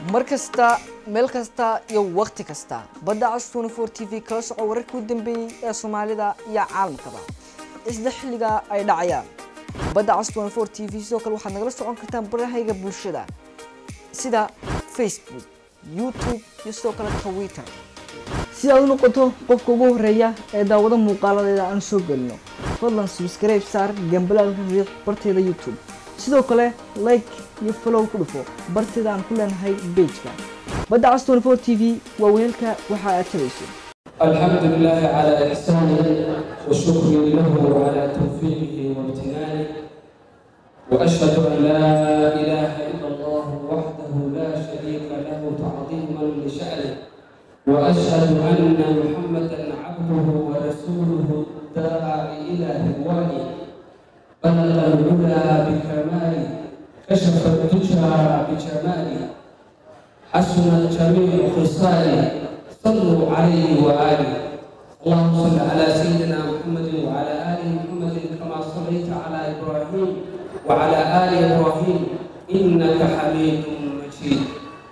mar kasta meel kasta iyo wakhti kasta badda cas 24 t v kala soco wararkii u dambeeyey ee soomaalida iyo caalamkaba isla xilliga ay dhacayaan badda cas 24 t v sidoo kale waxaad nagala socon kartaan barahayga bulshada sida facebook youtube iyo sidoo kale twitter si aad u noqoto qofka ugu horeeya ee daawado muuqaaladeeda aan soo gelino fadlan subscribe saar gambalaalka riiq barteeda youtube sidoo kale like iyo follow ku dhufo barteeda aan ku leenahay pageka badda cas 24 t v waa weelka waxa aad tabayso الحمد لله على إحسانه وشكري له على توفيقه وامتنانه وأشهد أن لا إله إلا الله وحده لا شريك له تعظيما لشأنه وأشهد أن محمدا عبده ورسوله الداعي إلى رضوانه بلغ العلا بكماله كشف الدجى بجماله حسنت جميع خصاله صلوا عليه وآله اللهم صل على سيدنا محمد وعلى آل محمد كما صليت على إبراهيم وعلى آل إبراهيم إنك حميد مجيد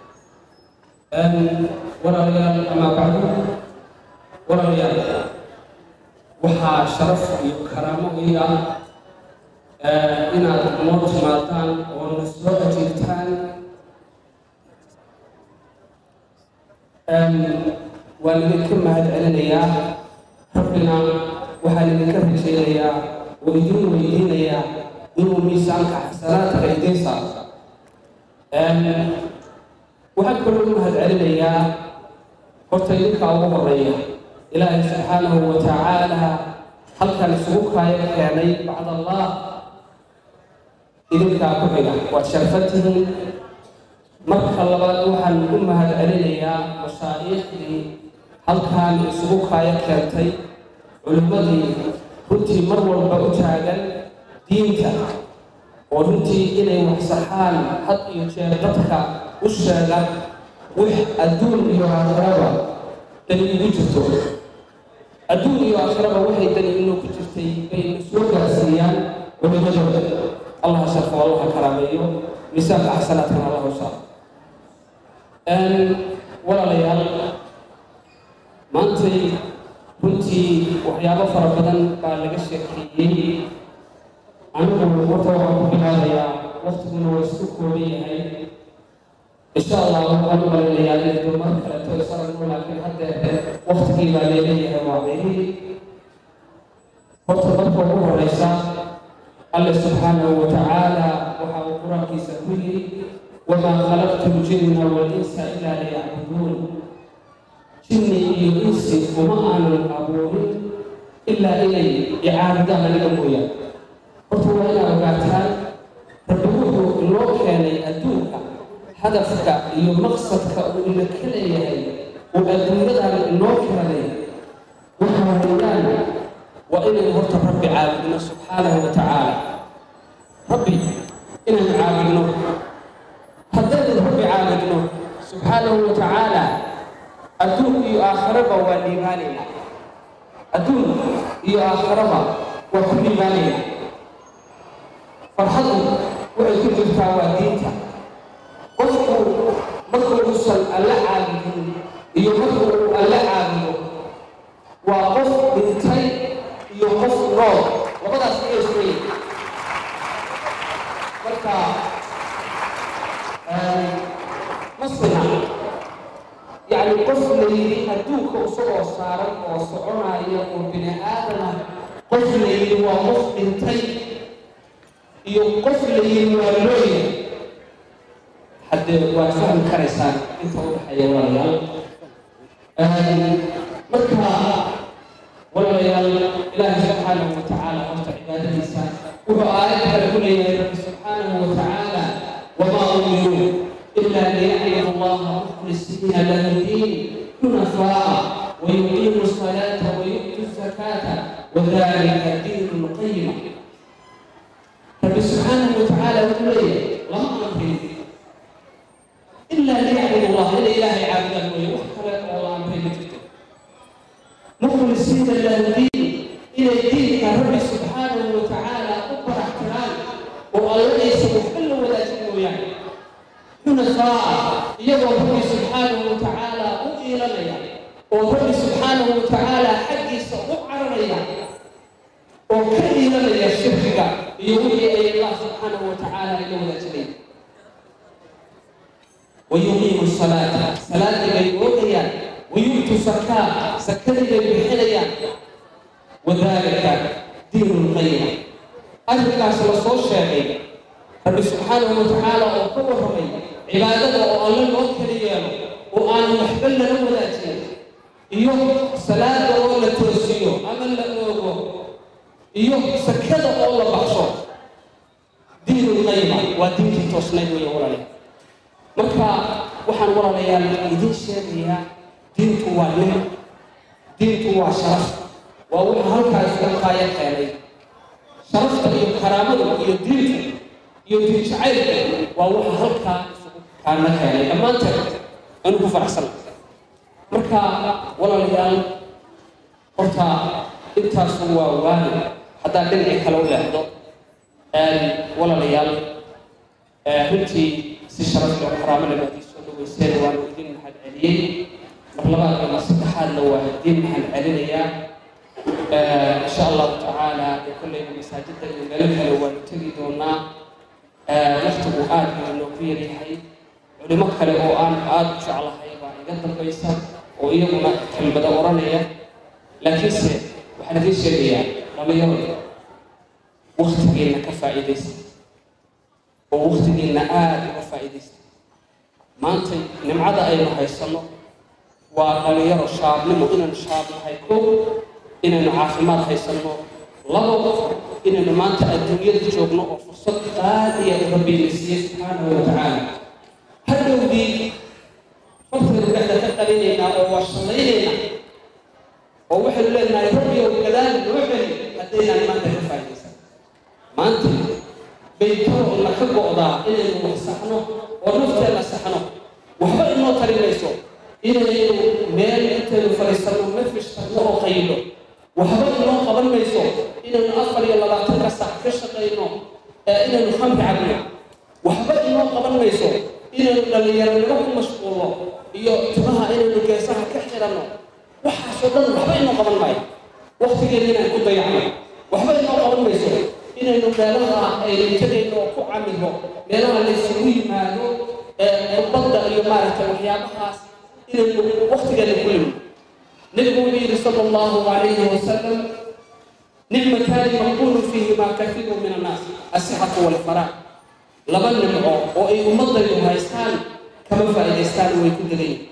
أم ولا ريال أما بعد ولا ريال وحا شرف كرامة إياه inaad noo timaadaan oo na soo ajiibtaan waan idinka mahad celinayaa rabbina waxaan idinka rajaynayaa oo idin weydiinayaa inuu miisaanka xasanaadka idin saaro waxaan kaloo u mahad celinayaa horta idinkaa ugu horeeya ilaahay subxaanahu wa tacaala halkan isugu kaayo keenay bacd allah idinkaa ku xiga waad sharfatihiin marka labaad waxaan u mahad celinayaa mashaa'iikhdii halkaan isugu kaayo keentay culimmadii runtii mar walba u taagan diinta oo runtii inay wax saxaan had iyo jeer dadka u sheega wix adduun iyo aakhiraba dani igu jirto adduun iyo aakhiraba waxay dani inuu ku jirtay bayna soo gaarsiiyaan culimmadooda allah sharfo allah karaameeyo miisaanka xasanaadkana allah u saaro walaalayaal maantay runtii waxyaabo fara badan baa laga sheekeeyey anigu horta waxaan ku bilaabayaa waqtiguna waa isku kooban yahay insha allah waxaan u malinayaa inay dumar kaleto isaragno laakiin haddeer waqtigii baa leeleeyahay waa meelihii horta marka ugu horeysa alle subxaanahu wa tacaala waxa uu qur-aankiisa ku yidhi wamaa khalaqtu ljinna walinsa ilaa liyacbuduun jinni iyo insi uma aanan abuurin ilaa inay icaabudaan aniga mooyaan horta waa inaad ogaataan rabbi wuxuu inoo keenay adduunka hadafka iyo maqsadka uu ina ka leeyahay uu adduunyadan inoo keenay waxa weeyaan waa inaynu horta rabbi caabudno subxaanahu wa tacaala rabbi inaynu caabudno haddaynu rabbi caabudno subxaanahu wa tacaala adduun iyo aakhiraba waa liibaanayna adduun iyo aakhiraba waa ku liibaanayna farxadu waxay ku jirtaa waa diinta qofku markuu uusan alla caabudin iyo markuu uu alla caabudo waa qof dhintay iyo qof nool labadaas ayay isleeyihin marka masina yacni qof la yidhi adduunka isagoo saaran oo soconaya oo bini aadama qof la yidhi waa qof dhintay iyo qof la yidhi waa looya haddee waad fahmi karaysaan inta u dhexeeya walaalayaal marka walaalayaal ilaahi subxaanahu wa tacaala horta cibaadadiisa wuxuu aayad kale ku leeyahay rabbi subxaanahu wa tacaala wamaa umiruu ilaa liyacbudu allaha mukhlisiina lahu diin xunafaa wayuqiimu salaata wayu'tu zakaata wadalika diinu lqayima rabbi subxaanahu wa tacaala wuxuu leeyahay lama amrin ilaa liyacbudu allah inay ilaahay caabudaan mooye wax kale oo la amray ma jirto مخلصين له الدين إلى الدين كرب سبحانه وتعالى أكبر احترام والله ليس محل ولا جنو يعني حنفاء iyagoo rabbi subxaanahu wa tacaala u iilanaya oo rabbi subxaanahu wa tacaala xaggiisa u cararaya oo ka iilanaya shirkiga iyo wixii ay allah subxaanahu wa tacaala ila wadaajinay wayuqiimu salaata salaadii bay oogayaan wayu'tu sakaa sakadii bay bixinayaan wadaalika diinu lqayima arrinkaas la soo sheegay rabbi subxaanahu wa tacaala oo ka warramay cibaadada oo alle loo kala yeelo oo aan waxba lala wadaajin iyo salaada oo la toosiyo ama la oogo iyo sakada oo la baxso diinu lqayima waa diintii toosnayd weeye walaalayaal marka waxaan walaalayaal idiin sheegayaa diintu waa nicma diintu waa sharaf waa waxa halkaa isuga qaaya keenay sharafta iyo karaamada iyo diinta iyo diin jacaylka waa waxa halkaa isugu kaana keenay dhammaanteed anu ku faraxsan marka walaalayaal horta intaasu waa waali haddaa dhinacii kale u leexdo walaalayaal runtii si sharaf iyo karaamo leh baad ii soo dhaweyseen waanu idin mahad celiyey mar labaad ama saddexaadna waa idiin mahad celinayaa insha allahu tacaala dee kolleyna masaajidda iyo meelo kale waanu tegi doonaa waqtigu aad buu inoogu yaryahay culimo kale oo aan aada u jeclahay baa iga dambaysa oo iyaguna kelmado oranaya laakiinse waxaan idiin sheegayaa dhalinyaro waktigiina ka faa'iidaysta oo waktigiina aada uga faa'iidaysta maanta nimcada aynu haysanno waa dhalinyaro shaabnimo inaynu shaab nahay kow inaynu caafimaad haysanno labo inaynu maanta adduunyada joogno oo fursad qaaliya rabbiina siiyey subxaanahu wa tacaala hadhowdii farteedu dhexda ka qalinaynaa oo waa shallaynaynaa oo waxaynu leenahay rabbi ow gadaal noo celi haddaynaan maanta ka faa'iidaysan maanta baytoona ka go'daa inaynu wax saxno oo nafteenna saxno waxba inoo tari mayso inaynu meel intaynu fadhiisanno nafish tagno oo qaylo waxba inoo qaban mayso inaynu afar iyo labaatanka sac ka shaqayno inaynu khamri cabno waxba inoo qaban mayso inaynu dhallinyaronimo ku mashquulno iyo timaha inaynu geesaha ka xiranno waxaasoo dhan waxba inoo qaban maayo waktigeena inaan ku dayacno waxba inoo qaban mayso inaynu meelaha aynu tegayno oo ku camiro meelaha laysugu yimaado badda iyo maaragtay waxyaabahaas inaynu waktigeena ku limno nabigu wuxuu yidhi sala allahu calayhi wasalam nicmataani maqbuulu fiihimaa kafiiru min annaas asixatu walfaraac laba nimco oo ay ummadaydu haystaan kama faa'iidaystaan way ku degan yihin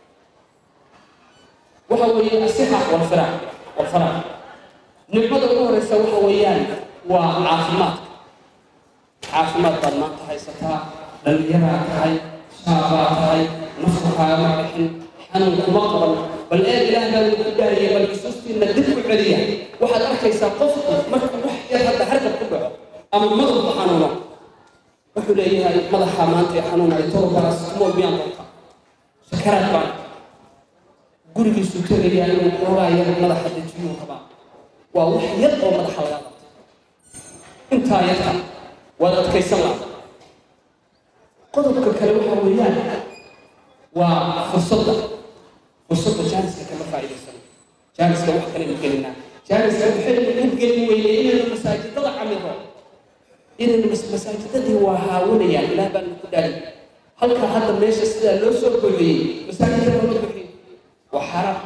waxa weeye asixa walfaraac walfaraac nicmada ugu horeysa waxa weeyaan waa caafimaadka caafimaad baad maanta haysataa dhallinyaraa tahay shaabaa tahay naftu kaagama bixin xanuun kuma qaban bal eeg ilaah baa lagu dhaariyay bal xusuustiina dib u celiya waxaad arkaysaa qofku marka wax yar hadda hargab ku dhaco ama madabku xanuuno wuxuu leeyahay madaxa maanta ee xanuunay torobaras kumool miyaan doonta sakaraad baan gurigiisu tegayaa inuu xoogaa yar madaxa dejiyuu rabaa waa wax yar oo madaxa laga qabto intaa yarta waad adkaysan laha qodobka kale waxa weeyaan waa fursadda fursadda jaaniska kama faa'iidaysano jaaniska wax kalenu gelinaa jaaniska waxaynu u gelin weynay inaynu masaajidada camiro inaynu masaajidadii waa haawanayaan ilaah baan ku dhaari halka hadda meesha sidaa loo soo goleeyey masaajidada lama bixiyo waa xaraam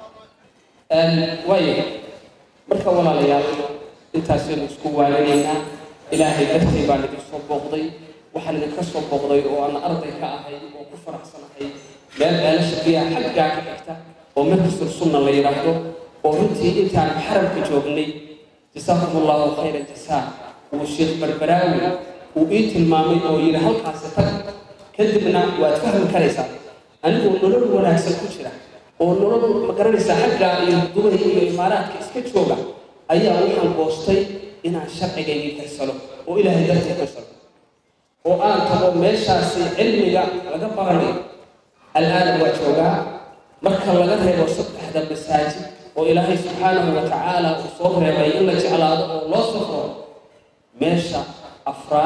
waayo marka walaalayaal intaasaynu isku waaninaynaa ilaahay dartii baan idin soo booqday waxaan idinka soo booqday oo aan arday ka ahay oo ku faraxsanahay meel ceelasha biyaha xaggaa ka xigta oo markasur sunna la yidhaahdo oo runtii intaan xaramka joognay jasaakum allahu khayra jasaa uu sheekh barbaraawi uu ii tilmaamay oo yidhi halkaasi tag kadibna waad fahmi karaysaa anigoo nolol wanaagsan ku jira oo nolol ma garanaysaa xaggaa iyo dubay iyo imaaraadka iska jooga ayaa waxaan goostay inaan sharcigaygii kaysano oo ilaahay dartii kaysano oo aan tago meeshaasi cilmiga laga baranayo al'aana waa joogaa marka laga reebo saddexda masaajid oo ilaahay subxaanahu wa tacaala uu soo reebay in la jeclaado oo loo safro meesha afraad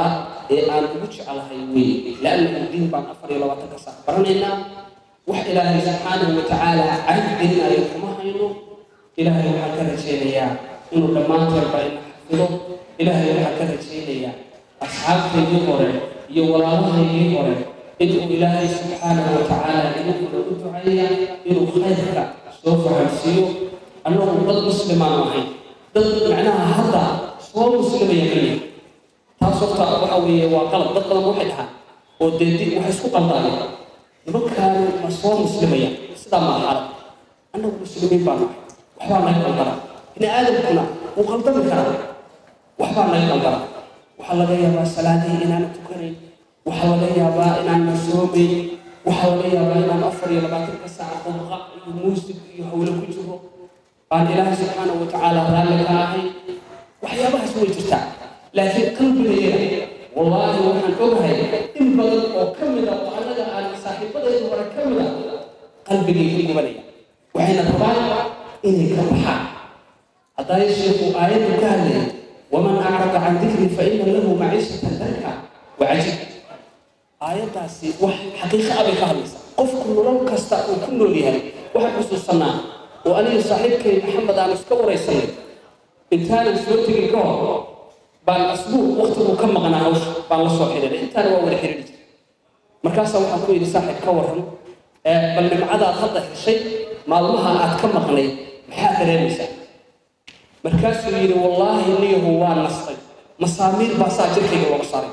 ee aan ugu jecelahay weeye laannahu diin baan afar iyo labaatanka saac baranaynaa wax ilaahay subxaanahu watacaala cahd gelinayo kuma hayno ilaahay waxaan ka rajaynayaa inuu dhammaanteedba ina xafido ilaahay waxaan ka rajaynayaa asxaabtaydii hore iyo walaalahaydii hore inuu ilaahay subxaanahu watacaala idinkuna u duceeya inuu khayrka soo fahamsiiyo annagu dad muslimaan ahayn dad macnaha hadda soo muslimaya keliya taas horta waxa weeye waa qalab dad badan waxay dhahaan oo dee di waxay isku qaldaayeen nimankaanu ma soo muslimaya sidaa maa xaalad annagu muslimiin baan nahay waxbaa naga qaldara bini aadamkuna wuu qaldami karaa waxbaa naga qaldara waxaa laga yaabaa salaadihii inaana tukanayn waxaa laga yaabaa inaana soomayn waxaa laga yaabaa inaan afar iyo labaatanka saac qubqa iyo muusig iyo hawlo ku jiro baan ilaahay subxaanahu watacaala raalli ka ahay waxyaabahaas way jirtaa laakiin qalbigayaga wallaahi waxaan ogahay in badan oo ka mid a oo annaga aan saaxiibadayda hore ka mid a qalbigay ka gubanaya waxayna rabaan inay ka baxaan haddaaya sheekhu aayaddu ka hadlaya waman acrada can dikri fa ina lahu maciishatan danka wacajib aayaddaasi wax xaqiiqa abay ka hadlaysaa qofku nolol kasta uu ku nool yahay waxaan xusuusanaa oo aniga saaxiibkay maxamed aan iska waraysanay intaanan soo tegin ka hor baan asbuuc waktiguu ka maqnaa hawsha baan la soo xidhiidhay intaana waa wada xidhiidhi jiray markaasaa waxaan ku yidhi saaxiib ka warran bal nimcadaad hadda heshay maalmaha aad ka maqnay maxaa dareemaysaa markaasuu yidhi wallaahi niyahu waa nastay masaamiir baa saa jirkayga looga saaray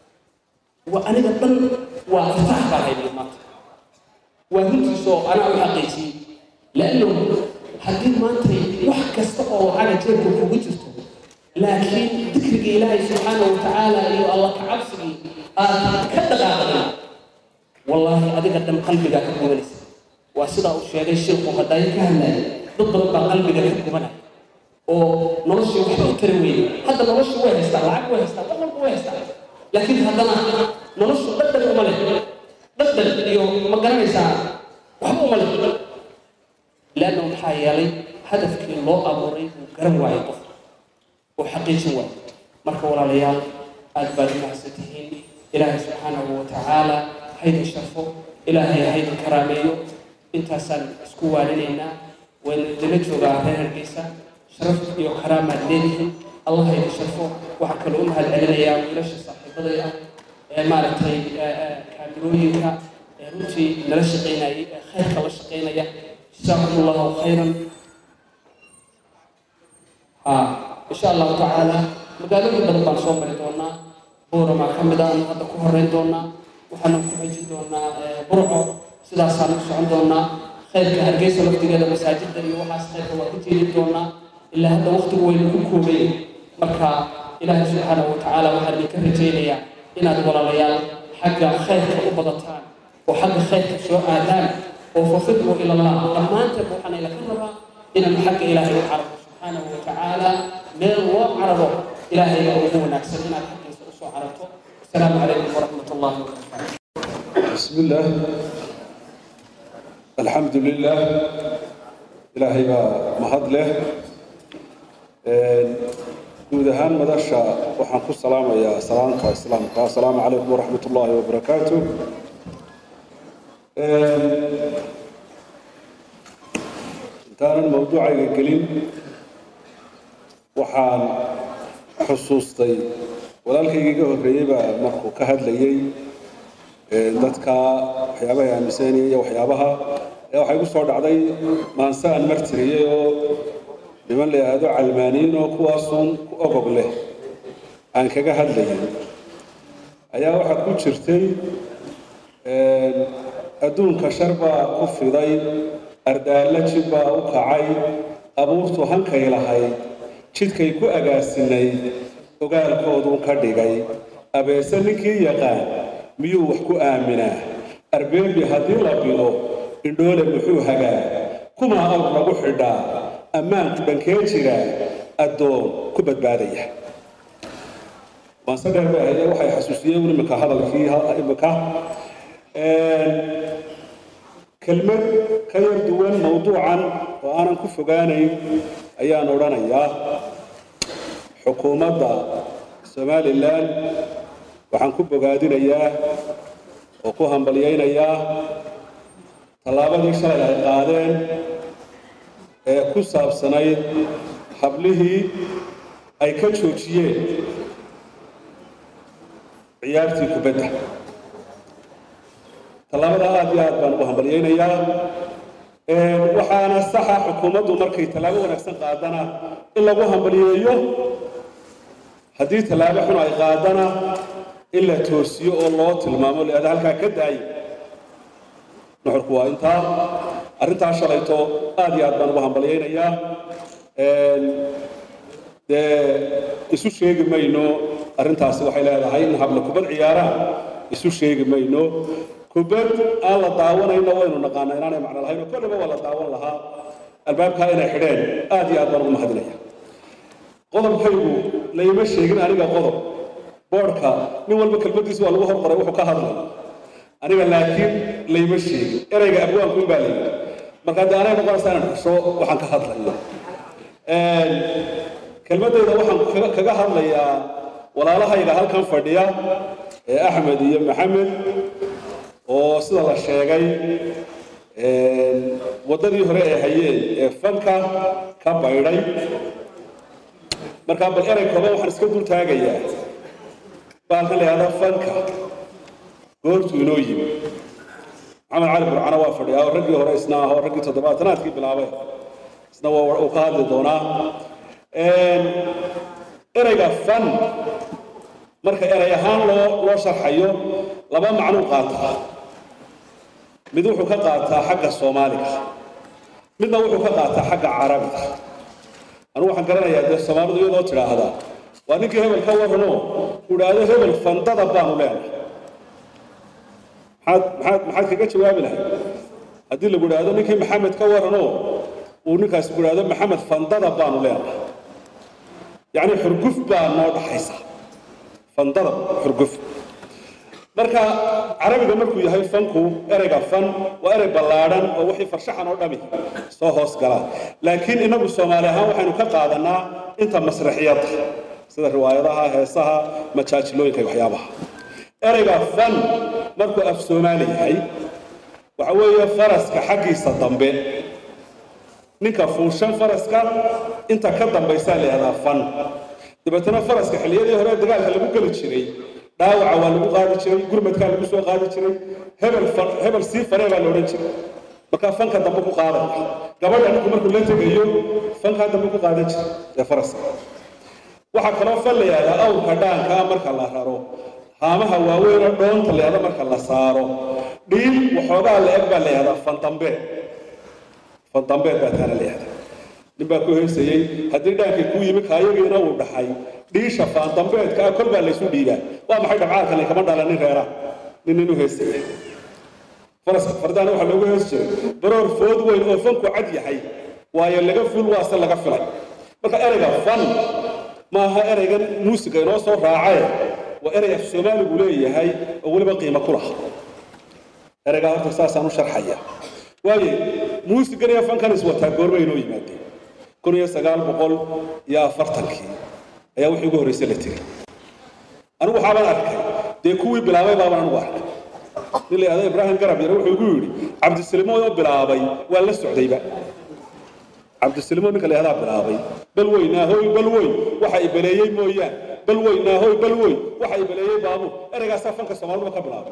waa aniga dhan waa irtaax baan haynay maanta waa runtiisoo anaa u xaqiijiyey laannahu haddii maantay wax kasta oo lacaga jeebka kugu jirto laakiin dikriga ilaahay subxaanahu watacaala iyo alla ka cabsigii aad ka dhaqaaqday wallaahi adiga dhan qalbigaa ka gubanaysa waa sidaa uu sheegay sheekhu hadaayo ka hadlaya dad badan baa qalbiga ka gubanaya oo noloshii waxba u tari weyne hadda noloshu way haystaa lacag way haystaa wax walba way haystaa laakiin haddana noloshu dhadhan uma leh dhadhan iyo ma garanaysaa waxba uma leh laanna maxaa yeelay hadafkii loo abuuray uu garan waayo qof oo xaqiijin waayo marka walaalayaal aad baad u mahadsan tihiin ilaahay subxaanahu watacaala haydin sharfo ilaahay haydin karaameeyo intaasaan isku waarinaynaa waynu idinla joogaa reer hargeysa sharaf iyo karaamaad leedihiin allah haydin sharfo waxaa kaloo u mahad celinayaa wiilasha saaxiibaday ah ee maaragtay kaamirooyinka ee runtii nala shaqaynayay ee khayrka la shaqaynaya جزاكم الله خيرا ها ان شاء الله تعالى magaalooyin badan baan soo mari doonaa buuramaa ka mid a anu hadda ku horeyn doonaa waxaanu ku xejin doonaa burco sidaasaanu ku socon doonaa khayrka hargeysa laftigeeda masaajidda iyo waxaas khayrka waa ku tiirin doonaa ilaa hadda waqtigu waynu ku koobay marka ilaahay subxaanahu watacaala waxaan idinka rajaynayaa inaad walaalayaal xagga khayrka u badataan oo xagga khayrka soo aadaan وففدوا إلى الله لما أنت بوحنا إلى كربا إن الحق إلهي العرب سبحانه وتعالى من الله عربه إلهي أبوه نكسر إن الحق يسوع عربته السلام عليكم ورحمة الله وبركاته بسم الله الحمد لله إلهي mahad leh guud ahaan madasha waxaan ku salaamayaa salaamka islaamka asalaamu calaykum waraxmat ullaahi wabarakaatu intaanan mawduucayga gelin waxaan xusuustay walaalkayga iga horreeyey baa markuu ka hadlayey dadka waxyaabaha aaminsanaya iyo waxyaabaha ayaa waxaa igu soo dhacday maanse aan martiriyey oo niman la yidhaahdo calmaaniyiin oo kuwaasuun ku ogog leh aan kaga hadlayay ayaa waxaa ku jirtay adduunka shar baa ku fiday ardaallo jid baa u kacay abuurtu hankay lahayd jidkay ku agaasinayd ogaalkooduu ka dhigay abeese ninkii yaqaan miyuu wax ku aaminaa arbeebi haddii la bido indhoole muxuu hagaa kumaa awr lagu xidhaa ammaanku dhankee jira addoon ku badbaadaya waanse dheer bay ahaye waxay xasuusiyeen iminka hadalkii iminka kelmad ka yar duwan mawduucan oo aanan ku fogaanayn ayaan odhanayaa xukuumadda somalilan waxaan ku bogaadinayaa oo ku hambalyaynayaa tallaabadii shalay ay qaadeen ee ku saabsanayd hablihii ay ka joojiyeen ciyaartii kubadda tallaabada aad iyo aad baan ugu hambalyaynayaa waxaana saxa xukuumaddu markay tallaabo wanaagsan qaadana in lagu hambalyeeyo haddii tallaabo xun ay qaadana in la toosiyo oo loo tilmaamo leada halkaa ka daayo nuxurku waa intaa arrintaa shalayto aad iyo aad baan ugu hambalyaynayaa dee isu sheegi mayno arrintaasi waxay leedahay in habla kubad ciyaaraan isu sheegi mayno kubad aan la daawanayno waynu naqaana inaanay macno lahayn oo kolleyba waa la daawan lahaa albaabkaa inay xidheen aad iyo aad baan ugu mahadinaya qodobkaygu layma sheegin aniga qodob boodhka nin walba kelmadiisa waa lagu horqoray wuxuu ka hadlay aniga laakiin layma sheegin ereyga abwaanku baa layidhi marka dee anay noqonaysaa inaan xusho waxaan ka hadlayo kelmadayda waxaan kaga hadlayaa walaalahayga halkan fadhiya ee axmed iyo maxamed oo sida la sheegay waddadii hore ee hayeen ee fanka ka baydhay markaa bal erey kooban waxaan iska dul taagayaa baalkan la yihahda fanka goortuu inoo yimi maxamed cali burcano waa fadhiyaa oo raggii hore isna ahoo raggii toddobaatanaadkii bilaabay isna waa uu ka hadli doonaa ereyga fan marka erey ahaan loo loo sharxayo laba macnuu qaataa mid wuxuu ka qaataa xagga soomaaliga midna wuxuu ka qaataa xagga carabiga anugu waxaan garanayaa dee soomaalidu iyadoo tidhaahda waa ninkii hebel ka warrano uu idhaahdo hebel fandada baanu leenahay maxaad maxaad maxaad kaga jawaabi lahay haddii lagu idhaahdo ninkii maxamed ka warrano uu ninkaasi ku idhaahdo maxamed fandada baanu leenahay yacni xurguf baa noo dhaxaysa fandada xurguf marka carabiga markuu yahay fanku ereyga fan waa erey ballaadhan oo wixii farshaxan oo dhami soo hoos gala laakiin inagu soomaali ahaan waxaynu ka qaadanaa inta masraxiyadda sida riwaayadaha heesaha majaajilooyinka iyo waxyaabaha ereyga fan markuu af soomaali yahay waxa weeye faraska xaggiisa dambe ninka fuushan faraska inta ka dambaysaa la yihahdaa fan dabeetana faraska xilliyadii hore dagaalka lagu geli jiray dhaawaca waa lagu qaadi jiray gurmadkaa lagu soo qaadi jiray hebel hebel sii faree baa la odhan jiray markaa fanka dambe ku qaaday gabadha ninku markuu la tegayo fankaa dambe ku qaadan jiray ee faraska waxaa kaloo fan la yihahdaa awrka dhaanka ah marka la raro haamaha waaweynoo dhoonta la yihahda marka la saaro dhiil waxoogaa la eg baa la yihahdaa fandambeed fandambeed baa taana la yihahdaa nin baa ku heysayey haddii dhaankii kuu yimi kaayagiina uu dhaxay dhiisha faandambeedka ah kol baa laysu dhiibaa waa maxay dhabcaalka laykama dhalanin reera nin nin u heysaya faraska fardaana waxaa loogu hees jiray baroor food weyn oo fanku cad yahay waayo laga ful waase laga filay marka ereyga fan maaha ereygan muusiga inoo soo raacaye waa erey af soomaaligu leeyahay oo weliba qiimo ku laha ereygaa horta saasaan u sharxaya waaye muusigan iyo fankan iswataa goorma inoo yimaadeen kun iyo sagaal boqol iyo afartankii ayaa wixii ugu horreysay la tegey anigu waxaabaan arkay dee kuwii bilaabay baabaan anigu arkay nin la yidhahdo ibraahim garab yare wuxuu igu yidhi cabdisilimo oo bilaabay waa la socdayba cabdisilimo ninka la yihahdaa bilaabay bal weyn naahoy bal weyn waxa ibaleeyey mooyaan bal weyn naahoy bal weyn waxa ibaleeyey baabuur ereygaasaa fanka soomaaliduba ka bilaabay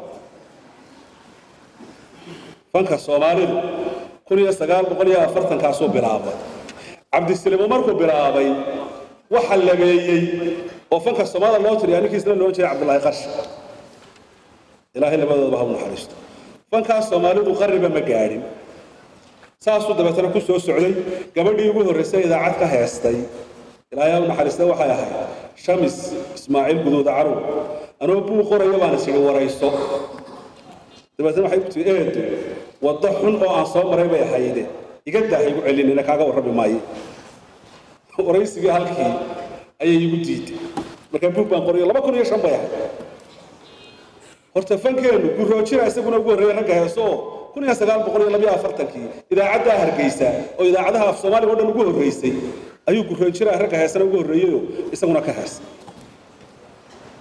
fanka soomaalidu kun iyo sagaal boqol iyo afartankaasuu bilaabay cabdisilimo markuu bilaabay waxa labeeyey oo fanka soomaalida loo tiriyaa ninkiisna loo jeeday cabdullaahi qarshi ilaahay labadoodaba ha u naxariisto fankaas soomaalidu qarriba ma gaadhin saasuu dabeetana ku soo socday gabadhii ugu horreysay idaacad ka heestay ilaahay ha u naxariista waxay ahayd shamis ismaaciil guduuda carow anoo buu qoraya baana sidhi warayso dabeetana waxay ku tii eedo waddo xun oo aan soo maray bay ahayde iga daaha igu celinina kaaga warrami maayo waraysigii halkii ayay igu diiday markaa buug baan qorayo laba kun iyo shan bay ahayd horta fankeenu guroojira isaguna ugu horreeyay ragga heeso oo kun iyo sagaal boqol iyo labiyo afartankii idaacaddaa hargeysa oo idaacadaha af soomaaliga o dhan ugu horreysay ayuu guroojira ragga heesana ugu horreeyeyoo isaguna ka heesay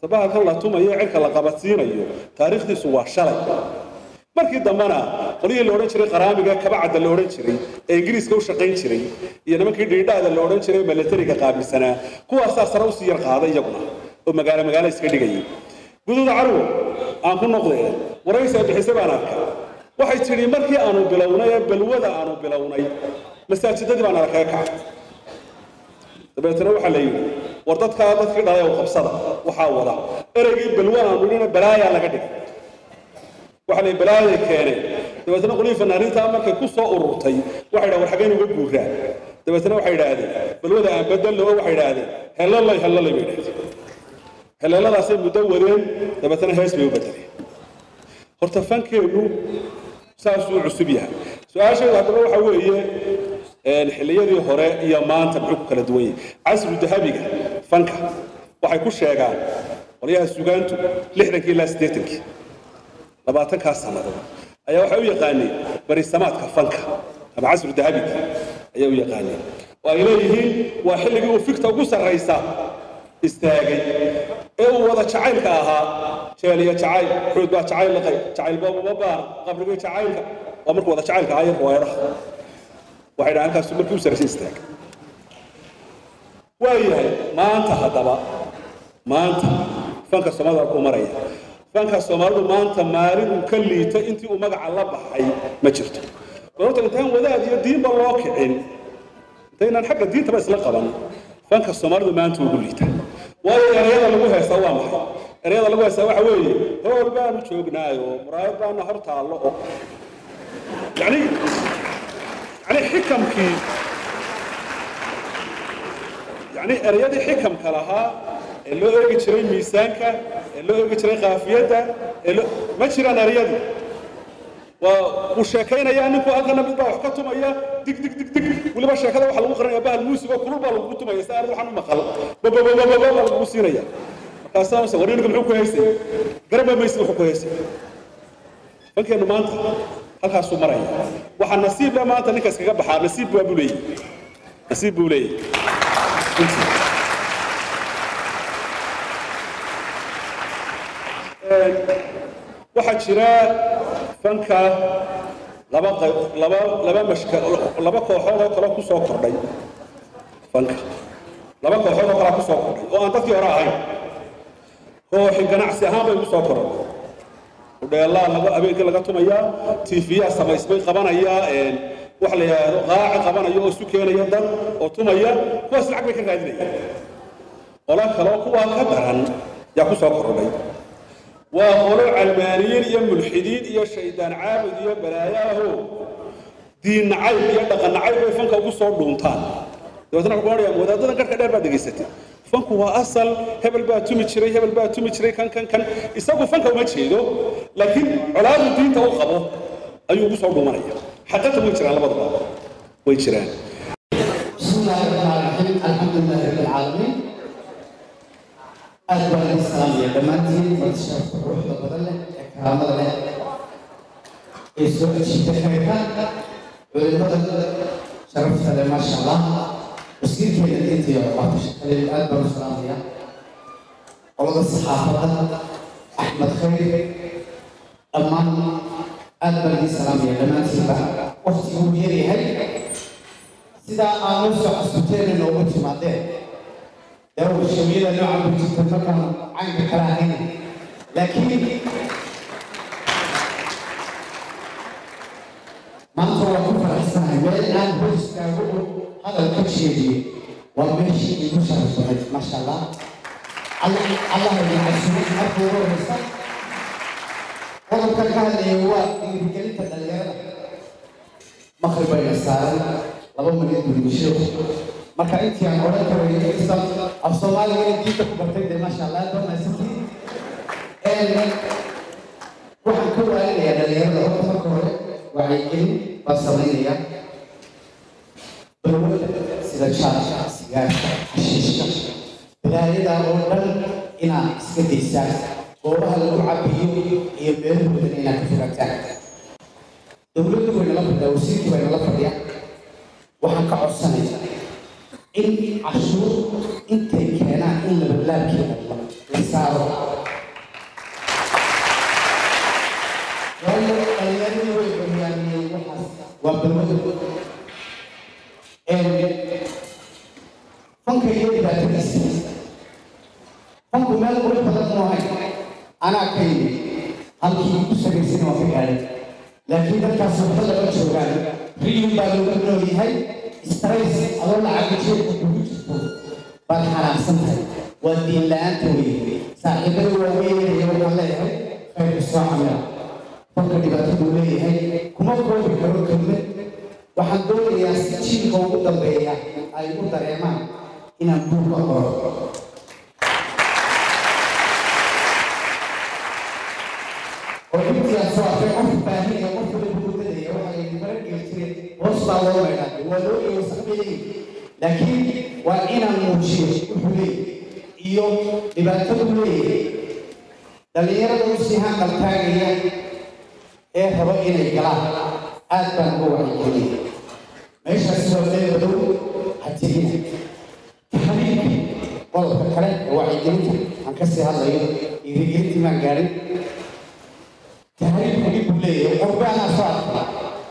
bahalkan la tumayo cirka la qabadsiinayo taariikhdiisu waa shalay markii dambena qolyihii la odhan jiray qaraamiga kabacadda la odhan jiray ee ingiriiska u shaqayn jiray iyo nimankii dhiidhaada la odhan jiray milatariga qaabilsanaa kuwaasaa sare usii yar qaaday iyaguna oo magaalo magaalo iska dhigayay guduuda carwo aan ku noqdee waraysi ay bixisay baan arkay waxay tidhi markii aanu bilownay ee balwada aanu bilownay masaajidadii baan arkaga kacay dabeetana waxaa la yidhi war dadkaa dadkii dhalay oo qabsada waxaa wada ereygii balwa aanu dhina balaayaa laga dhigay waxaa la balaayay keeneen dabeetana qolihii fanaaniinta markay ku soo ururtay waxay dhahan war xaggeen uga guuraa dabeetana waxay idhaahdeen balwada aan bedello waxay idhaahdeen hellalay hellalay bay idhahdeen heleeladaasay muddo wadeen dabeetana hees bay u bedeleen horta fankeennu saasuu cusub yahay su-aasheedu haddaba waxa weeye xilliyadii hore iyo maanta muxuu ku kala duwan yahay casru dahabiga fanka waxay ku sheegaan qolyaha sugaantu lixdankii ilaa siddeetankii labaatankaas sannadood ayaa waxay u yaqaaneen barisamaadka fanka ama casru dahabiga ayaa u yaqaaneen oo ay leeyihiin waa xilligii uu fikta ugu sarraysa istaagay ee uu wada jacaylka ahaa jeel iyo jacayl xuud baa jacayl laqay jacayl boobuma baana qabrigii jacaylka waa markuu wada jacaylka ahaa iyo riwaayadaha waxay dhahaan halkaasu markii u sarraysay istaagay waayahay maanta haddaba maanta fanka soomaalida ku maraya fanka soomaalidu maanta maalin uu ka liita intii uu magaca la baxay ma jirto horta intaan wadaad iyo diinba loo kicin intaynaan xagga diintaba isla qaban fanka soomaalidu maanta ugu liita waayo ereyada lagu heestaa waa maxay ereyada lagu heestaa waxa weeye hool baanu joognaayo muraayad baana hor taallo oo yani yani xikamkii yani ereyadii xikamka lahaa ee loo eegi jiray miisaanka ee loo eegi jiray kaafiyadda ee loo ma jiraan ereyadii waa uu sheekaynayaa ninku halkana mid baa wax ka tumaya dig dig dig dig weliba sheekada waxaa lagu qarinaya bahal muusigoo kulul baa lagu tumaya si aanad waxaan u maqal bababababa baa lagu siinaya markaasaa mase war ninka muxuu ku haysay garaba maysid wuxuu ku haysay fankeennu maanta halkaasuu maraya waxaa nasiib le maanta ninka iskaga baxaa nasiib waa buu leeyahy nasiib buu leeyahy waxaa jira fanka laba qayb laba laba mashka laba kooxood oo kale ku soo kordhay fanka laba kooxood oo kale ku soo kordhay oo aan dadkii hore ahayn kooxi ganacsi ahaan bay ku soo kordhay udheelaa laga habeenkii laga tumayaa tiifiyaa samaysmay qabanaya waxa la yidhaahdo qaaci qabanaya oo isu keenaya dad oo tumaya kuwaas lacag bay ka raadinayaan qola kaloo kuwaa ka daran yaa ku soo kordhay waa qolo calmaaniyiin iyo mulxidiin iyo shaydaan caabud iyo balaayaho diin nacayb iyo dhaqan nacayb bay fanka ugu soo dhuuntaan dabeetna wuxuu odhanayaa wadaadadan garhka dheer baad dhegaysatay fanku waa asal hebel baa tumi jiray hebel baa tumi jiray kan kan kan isagu fanka uma jeedo laakiin colaadu diinta u qabo ayuu ugu soo dhuumanaya xaqata way jiraan labadaba way jiraan بسم الله الرحمن الرحيم الحمد لله رب العالمين aad baan idin salaamaya dhammaantiin marti sharafta quruxda badan leh ee karaamada leh ee soo ajiibta khayrka culimada sharafta leh maasha allah wasiirkeena diinta iyo waxbarasha kale aad baan u salaamaya qolada saxaafadda axmed khayr dhammaan aad baan idin salaamaya dhammaantiinba waqtigu uu yaryahay sidaa aan noo soo xasuuteena noogu timaadeen dawr shawiyada noocan ku jirta markaan caynka kala ahayn laakiin maanta waan ku faraxsanahay meel aan hor istaago oo hadal ka jeediyo waa meeshii igu sharafsanayd maasha allah allah idin casuumay marka ugu horeysa qodobkan ka hadlaya waa dhiirigelinta dhalinyarada maqrib bayna saaran laba milyan bulmisho marka intii aan odhan karay islam af soomaaliga inay diinta ku bartay dee maasha allah aad wanaagsantii waxaan ka waalinayaa dhalinyarada horta marka hore wacyigelin baan samaynayaa balwada sida jaarka sigaarka xashiishka balaayada oo dhan inaad iska daysaan goobaha lagu cabiyo iyo meelahoodan inaad ka fogaataan dowladdu way nala fadhiyaa wasiirkii bay nala fadhiyaa waxaan ka codsanayaa in cashuur intay keenaan in labalaabkeeda la saaro fanku meel qurux badan mu ahayn anaa ka yimi halkii ku sagaysana waa ka gaadhay laakiin dadkaas waxba lama joogaan riyun baa looga nool yahay strays adoo lacaga jeedka kugu jirto baad xanaaqsan tahay waa diin la-aanta weye saaxiibada waaweynaya waxaan leeyahay khayrka soo camila fanka dhibaataduu leeyahay kuma koobi karo kelmad waxaan doonayaa si jiilka ugu dambeeya ay u dareemaan inaan buuga qoro oo intiyaa soo arkay qof baahinaya qof kale buugadaya waxaa layidhi mara geli jiray hoos baa loo maydhaa waa loo eego saxbeeyey laakiin waa inaan muujiyo wuxuu leeyahay iyo dhibaatadu leeyahay dhallinyarada u sii hanqaltaagaya ee rabo inay galaan aad baan uga wacyigelinaya meeshaasi waa meel madow hatigina taxriibkii qodobka kale ee wacyigelinta aan kasii hadlayo dhiirigelintii maan gaadhin taxriibku dhib buu leeyahay qurbe anaa soo arkay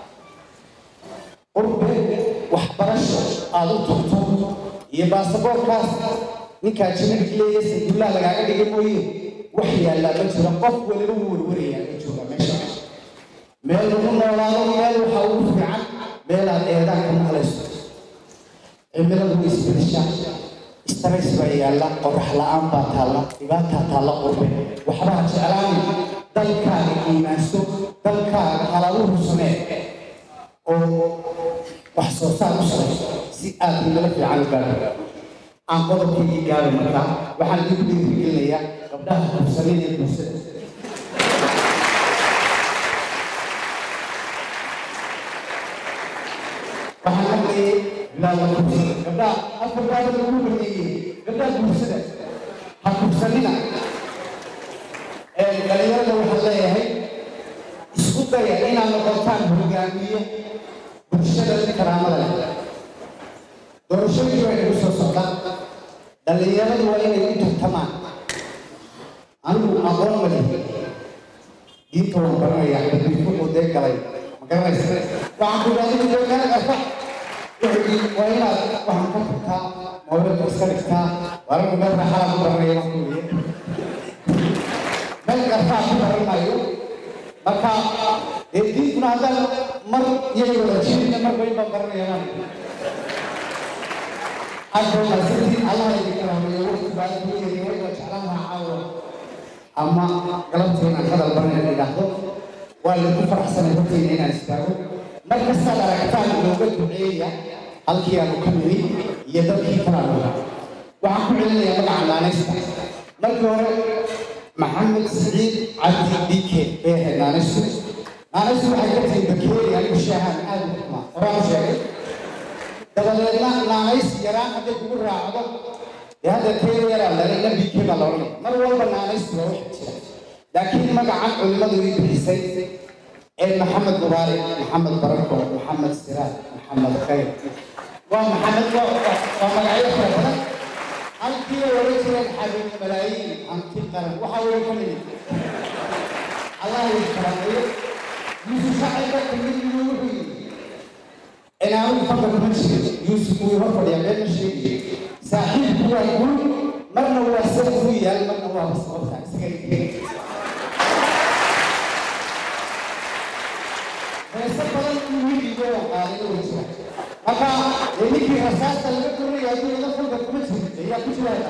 qurbe waxbarasho aada u tagto iyo baasaboorkaas ninkaa jirinka leeyahay sanduullaha lagaaga dhigay mooye wax yaallaa ma jiro qof waliba wuu warwarayaa ma jooga meesha meel lagu noolaado meel waxaa ugu fiican meelaad eedaan ka maqlayso cimiladu way isbedeshaa stress baa yaalla qorax la-aan baa taalla dhibaataa taalla qurbe waxbaa jeclaani dalkaaga iimaanso dalkaaga halaluhu samee oo wax soo saar u samayso si aad milo fiican u gaadho aan qodobkaygii gaadho markaa waxaan idigu dhiirigelinayaa gabdhaha kursanin ee bulshada waxaan maqlayay bilaada kursada gabdhaha afar baada lagu baneeyey gabdhaha bulshada ha kursanina dhalinyarada waxaan leeyahay isku daya inaad noqotaan hogaamiye bulshada karaamada leh doorashooyinka way nagu soo socdaan dhallinyaradu waa inay u tartamaan anigu aqoon ma lihi diinta waan baranayaa dadbiifuquu dee galay ma garanaysa waxaan ku idhahda joogaan arka wuxuu waa inaad waxaan ka furtaa moobilka iska dhigtaa walagu meel raaxada ku baranaya waan ku weye meel garfaa ku baran maayo marka dee diintuna haddaan mar iyaga wada jirina marba in baan baranaya hadda maasantiin allah idinka rahmeeyo waqti baa ku yeeriyo waa jeclaan lahaa caawa ama galabtii inaan hadal baran idhaahdo waa lagu faraxsanay horteyna inaan istaago mar kastaad aragtaan looga duceeya halkii aanu ka nimi iyo dadkii kalaanu waxaan ku celinayaa magaca naanaysta markii hore maxamed siciid cabdi dike bay ahayd naanaystu naanaystu waxay ka tahay bakeeri anigu shaahaan aad u xumaa horaan u sheegay dabadeedna naanays yaraan hadday kugu raacdo dee hadda teeda yaraa dhalay nabike baa la odhanaya mar walba naanaystu waa wax jira laakiin magacan culimmadu ii bixisay ee maxamed mubaarak maxamed barako maxamed siraad maxamed khayr waa maxamed waa magacyo fara badan halkii ay oran jireen xabiib malaayiin hanti qaran waxaa weeye ka nimid allah idin karameeyo yuusuf shacayba kamid inuu wuxuu yidhi inaanu fadda kuma jirin yuusuf wuu hor fadhiyaa been ma sheegayo saaxiibku waa gul marna waa sar ku yaal marna waa sababta isaga dhigay heese badan inuu wiiligo qaaday oo jira marka dee ninkii rasaasta laga doonaya hadduu ila fadda kuma jirin ayaa ku jiraaya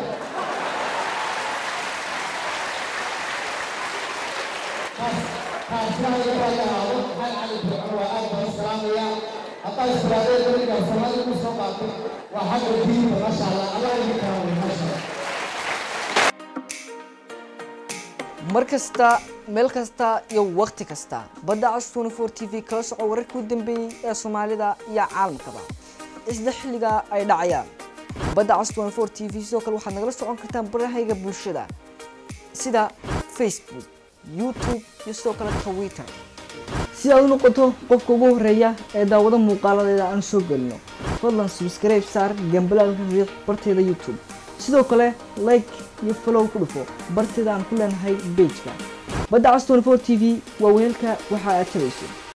taasna laga raalahaado maxamed cali fircoon waa aad baan salaamaya haddaa istiraadee dariga soomaalida ku soo qaatay waa xagga diinta maasha allah allah idin karaamay maasha allah mar kasta meel kasta iyo waqti kasta badda cas 24 t v kala soco wararkii u dambeeyey ee soomaalida iyo caalamkaba isla xilliga ay dhacayaan badda cas 24 t v sidoo kale waxaad nagala socon kartaan barahayga bulshada sida facebook youtube iyo sidoo kale twitter si aad u noqoto qofka ugu horeeya ee daawado muuqaaladeeda aan soo gelino fadlan subscribe saar gambalaalka riiq barteeda youtube sidoo kale like iyo follow ku dhufo barteeda aan ku leenahay pageka badda cas 24 t v waa weelka waxa aad tabayso